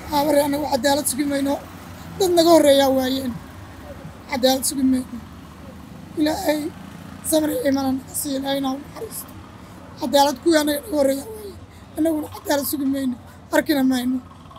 aabare annagu cadaalad sugi mayno dad naga horreeyaa waayeen cadaalad sugi mayno ilaahay samri imana naga siiya ilaahayna u naxariisto cadaalad kuwii annaga naga horreeyaa waayeen annaguna cadaalad sugi mayno arkina mayno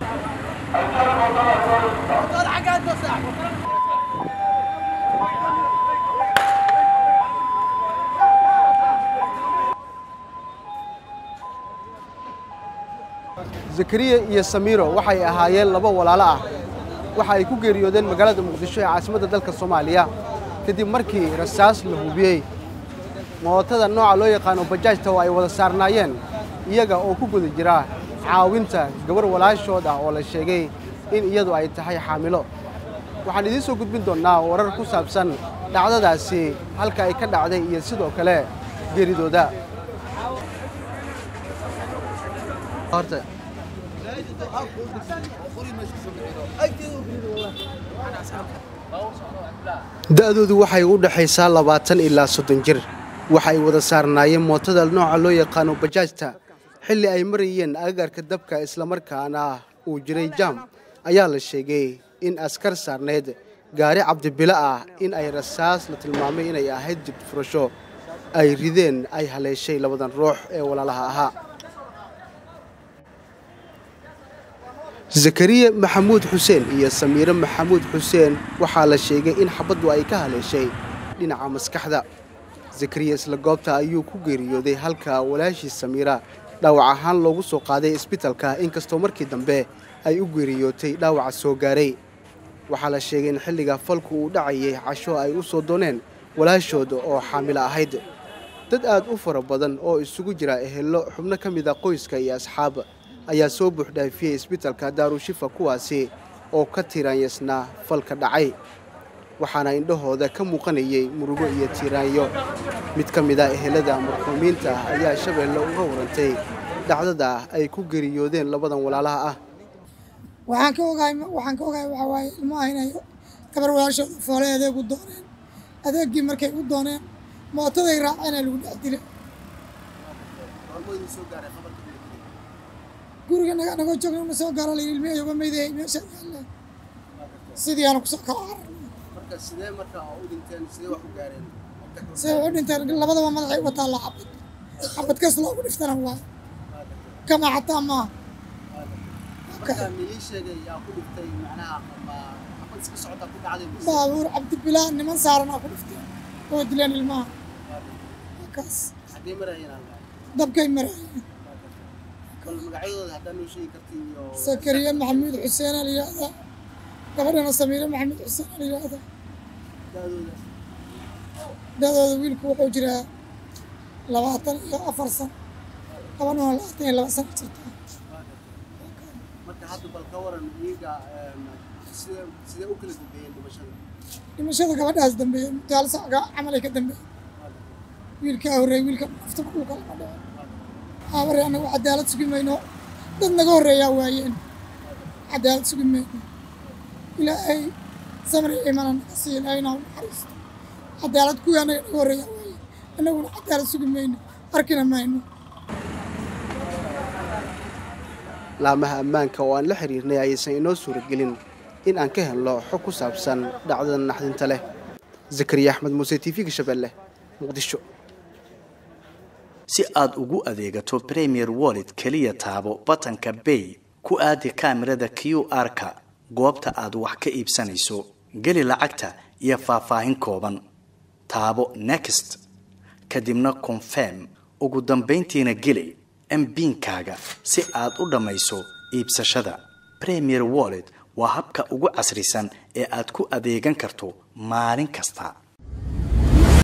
zakariya iyo samiiro waxay ahaayeen laba walaalo ah waxa ay ku geeriyoodeen magaalada muqdisho ee caasimadda dalka soomaaliya kadib markii rasaas la hubiyey mootada nooca loo yaqaano bajaajta oo ay wada saarnaayeen iyaga oo ku guda jira caawinta gabar walaashood ah oo la sheegay in iyadu ay tahay xaamilo waxaan idiin soo gudbin doonnaa warar ku saabsan dhacdadaasi halka ay ka dhacday iyo sidoo kale geeridooda da'doodu waxay u dhexaysaa labaatan ilaa soddon jir waxa ay wada saarnaayeen mootada nooca loo yaqaano bajaajta xilli ay marayeen agagarka dabka islamarkaana uu jiray jaam ayaa la sheegay in askar saarneyd gaari cabdibilo ah in ay rasaas la tilmaamay inay ahayd dib furasho ay rideen ay haleeshay labadan ruux ee walaalaha ahaa zakariya maxamuud xuseen iyo samiire maxamuud xuseen waxaa la sheegay in xabaddu ay ka haleeshay dhinaca maskaxda zakariya isla goobta ayuu ku geeriyooday halka walaashii samiira dhaawac ahaan loogu soo qaaday isbitalka inkastoo markii dambe ay u geeriyootay dhaawaca soo gaaray waxaa la sheegay in xilliga falku uu dhacayay casho ay u soo dooneen walaashooda oo xaamilo ahayd dad aad u fara badan oo isugu jira ehello xubno ka mid a qoyska iyo asxaab ayaa soo buuxdhaafiyey isbitalka daarushifa kuwaasi oo ka tiiraanyasnaa falka dhacay waxaana indhahooda ka muuqanayay murugo iyo tiiraanyo mid ka mid a ehelada marxuumiinta ah ayaa shabeelle uga warantay dhacdada ay ku geriyoodeen labadan walaalaha ah waxaan ka ogahay waxaan ka ogahay waxaa waaye ilmaha inay gabar walaashooda foole adeeg u dooneen adeeggii markay u dooneen mootaday raaceen ee lagu dhex dilay guriga naga nagoo joogna na soo gaara layidhi ilmihii uga meydayay meesha yaalle sidii aanu kusoo kala cararnay sidee wax u dhinteen labadaba madaxay uga taalla xabad xabad kas loogu dhiftana waa kama xataa maaha baabuur cabdibilaa niman saaranaa ku dhifteen oo dileen ilmaha kaas dabkay maraayeen sakariya maxamuud xuseen aa layidhaahdaa gabadhana samiire maxamuud xuseen aa layidhaahdaa da-dooda wiilku wuxuu jiraa labaatan iyo afar sano gabadhana labaatan iyo laba sano jirtaa dhimashada gabadhaas dambeeye mutaal sacga camalay ka dambeeye wiilkaa horreey wiilka nafta dhulka lama dhaco aabare annagu cadaalad sugi mayno dad naga horreeyaa waayeen cadaalad sugi mayno ilaahay samri imana naga siiya ilaahayna u naxariisto cadaalad kuwii annaga naga horreeyaa waayeen annaguna cadaalad sugi mayno arkina mayno laamaha ammaanka oo aan la xiriirnay ayaysan inoo suuragelin in aan ka helno xog ku saabsan dhacdada naxdinta leh zakariya axmed muuse t v-ga shabeelle muqdisho si aad ugu adeegato premier wallet keliya taabo batanka bay ku aadi kaamirada q r-ka goobta aad wax ka iibsanayso geli lacagta iyo faahfaahin kooban taabo next kadibna confirm ugu dambayntiina geli mbiinkaaga si aad u dhammayso iibsashada premier wallet waa habka ugu casrisan ee aad ku adeegan karto maalin kasta